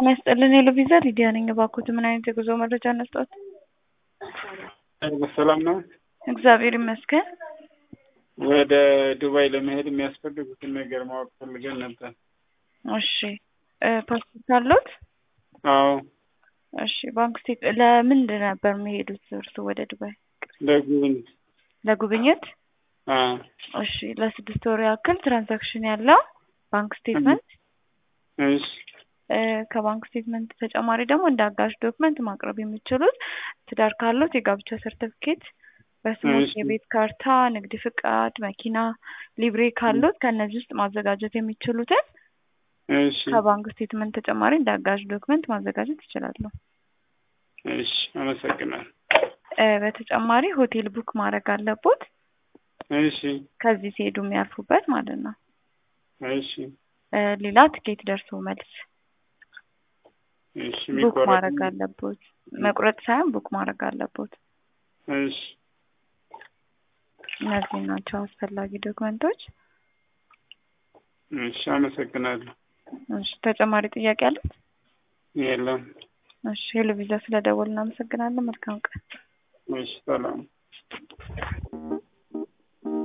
ጤና ይስጥልን የሎቪዛ ሊዲያ ነኝ። እባክዎት ምን አይነት የጉዞ መረጃ እንስጥዎት? ሰላም ነው። እግዚአብሔር ይመስገን። ወደ ዱባይ ለመሄድ የሚያስፈልጉትን ነገር ማወቅ ፈልገን ነበር። እሺ ፓስፖርት አለዎት? አዎ እሺ ባንክ ስቴት ለምንድን ነበር የሚሄዱት እርስዎ ወደ ዱባይ? ለጉብኝት። ለጉብኝት? አዎ እሺ ለስድስት ወር ያክል ትራንዛክሽን ያለው ባንክ ስቴትመንት እሺ ከባንክ ስቴትመንት ተጨማሪ ደግሞ እንደ አጋዥ ዶክመንት ማቅረብ የሚችሉት ትዳር ካሉት የጋብቻ ሰርተፍኬት፣ በስሞት እሺ። የቤት ካርታ፣ ንግድ ፍቃድ፣ መኪና ሊብሬ ካሉት ከእነዚህ ውስጥ ማዘጋጀት የሚችሉትን እሺ ከባንክ ስቴትመንት ተጨማሪ እንደ አጋዥ ዶክመንት ማዘጋጀት ይችላሉ። እሺ አመሰግናለሁ። እ በተጨማሪ ሆቴል ቡክ ማድረግ አለቦት እሺ ከዚህ ሲሄዱ የሚያርፉበት ማለት ነው። እሺ እ ሌላ ትኬት ደርሶ መልስ እሺ ቡክ የሚቆረጥ ማድረግ አለቦት። መቁረጥ ሳይሆን ቡክ ማድረግ አለቦት። እሺ እነዚህ ናቸው አስፈላጊ ዶክመንቶች። እሺ አመሰግናለሁ። እሺ ተጨማሪ ጥያቄ አለት? የለም። እሺ ሄሎ ቪዛ ስለደወል እናመሰግናለን። መልካም ቀን። እሺ ሰላም